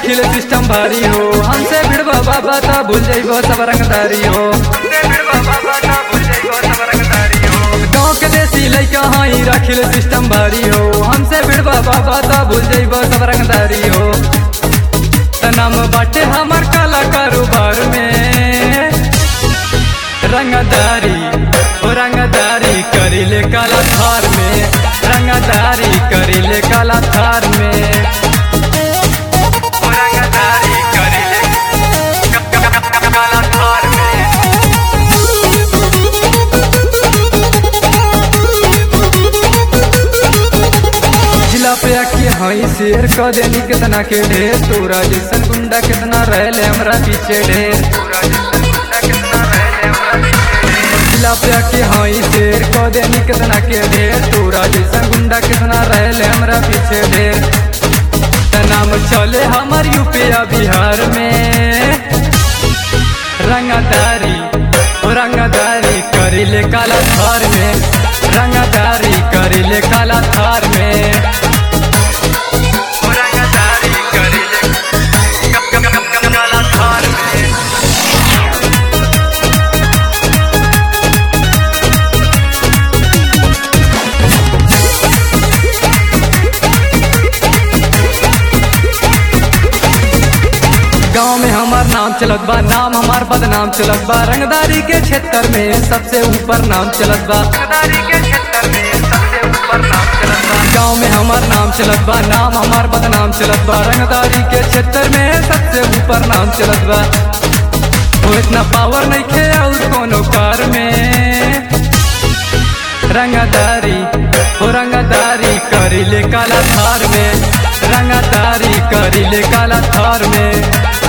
रखिल system भारी हो हमसे भिड़बा बाबा ता भूल जाइबो सब रंगदारी हो गाँव के देसी लैका हई रखिल सिस्टम भारी हो हमसे भिड़बा बाबा ता भूल जाइबो सब रंगदारी हो त नाम बाटे हमार काला कारोबार में रंगदारी ओ रंगदारी करिले काला थार में रंगदारी करिले काला थार में ओ रंगदारी करिले काला थार में जिला पे आके हई शेर क देनी कितना के ढेर तोरा जैसन गुंडा कितना रहले हमरा पीछे ढेर जिला पे आके हई शेर क देनी कितना के ढेर तोरा जैसन गुंडा कितना रहले हमरा पीछे ढेर त नाम चले हमर यूपीया बिहार में रंगदारी ओ रंगदारी करिले काला थार में रंगदारी करिले काला थार में ओ रंगदारी करिले काला थार में गाँव में हमार नाम चलत बा नाम हमार बदनाम चलत बा रंगदारी के क्षेत्र में सबसे ऊपर नाम चलत बा रंगदारी के क्षेत्र में सबसे ऊपर नाम चलत बा गाँव में हमार नाम चलत बा नाम हमार बदनाम चलत बा रंगदारी के क्षेत्र में सबसे ऊपर नाम चलत बा वो इतना पावर नहीं खे और कोनो कार में रंगदारी ओ रंगदारी करिले काला थार में रंगदारी करिले काला थार में